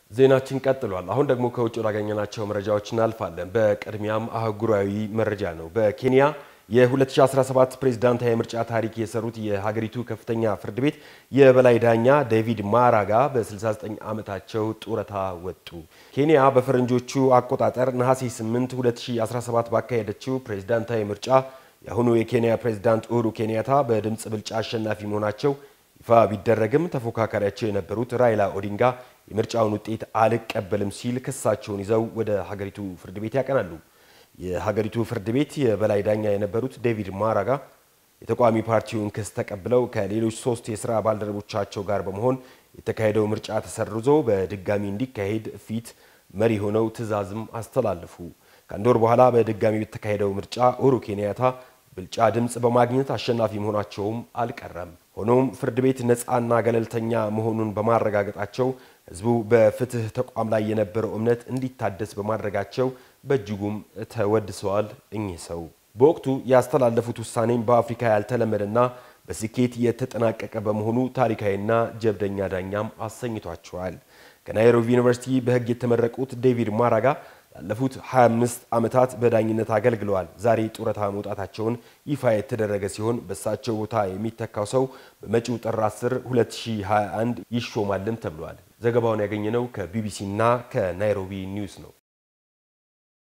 ዜናችን ቀጥሏል። አሁን ደግሞ ከውጭ ወዳገኘናቸው መረጃዎች እናልፋለን። በቅድሚያም አህጉራዊ መረጃ ነው። በኬንያ የ2017 ፕሬዝዳንታዊ ምርጫ ታሪክ የሰሩት የሀገሪቱ ከፍተኛ ፍርድ ቤት የበላይ ዳኛ ዴቪድ ማራጋ በ69 ዓመታቸው ጡረታ ወጡ። ኬንያ በፈረንጆቹ አቆጣጠር ነሐሴ 8 2017 ባካሄደችው ፕሬዝዳንታዊ ምርጫ የአሁኑ የኬንያ ፕሬዝዳንት ኡሁሩ ኬንያታ በድምፅ ብልጫ አሸናፊ መሆናቸው ይፋ ቢደረግም ተፎካካሪያቸው የነበሩት ራይላ ኦዲንጋ የምርጫውን ውጤት አልቀበልም ሲል ክሳቸውን ይዘው ወደ ሀገሪቱ ፍርድ ቤት ያቀናሉ። የሀገሪቱ ፍርድ ቤት የበላይ ዳኛ የነበሩት ዴቪድ ማራጋ የተቃዋሚ ፓርቲውን ክስ ተቀብለው ከሌሎች ሶስት የስራ ባልደረቦቻቸው ጋር በመሆን የተካሄደው ምርጫ ተሰርዞ በድጋሚ እንዲካሄድ ፊት መሪ ሆነው ትዕዛዝም አስተላለፉ። ከአንድ ወር በኋላ በድጋሚ የተካሄደው ምርጫ ኡሁሩ ኬንያታ ብልጫ ድምፅ በማግኘት አሸናፊ መሆናቸውም አልቀረም። ሆኖም ፍርድ ቤት ነፃና ገለልተኛ መሆኑን በማረጋገጣቸው ሕዝቡ በፍትህ ተቋም ላይ የነበረው እምነት እንዲታደስ በማድረጋቸው በእጅጉም ተወድሰዋል። እኚህ ሰው በወቅቱ ያስተላለፉት ውሳኔም በአፍሪካ ያልተለመደና በስኬት የተጠናቀቀ በመሆኑ ታሪካዊና ጀብደኛ ዳኛም አሰኝቷቸዋል። ከናይሮቢ ዩኒቨርሲቲ በሕግ የተመረቁት ዴቪድ ማራጋ ላለፉት 25 ዓመታት በዳኝነት አገልግለዋል። ዛሬ ጡረታ መውጣታቸውን ይፋ የተደረገ ሲሆን በእሳቸው ቦታ የሚተካው ሰው በመጪው ጥር 10 2021 ይሾማልም ተብሏል። ዘገባውን ያገኘነው ከቢቢሲ እና ከናይሮቢ ኒውስ ነው።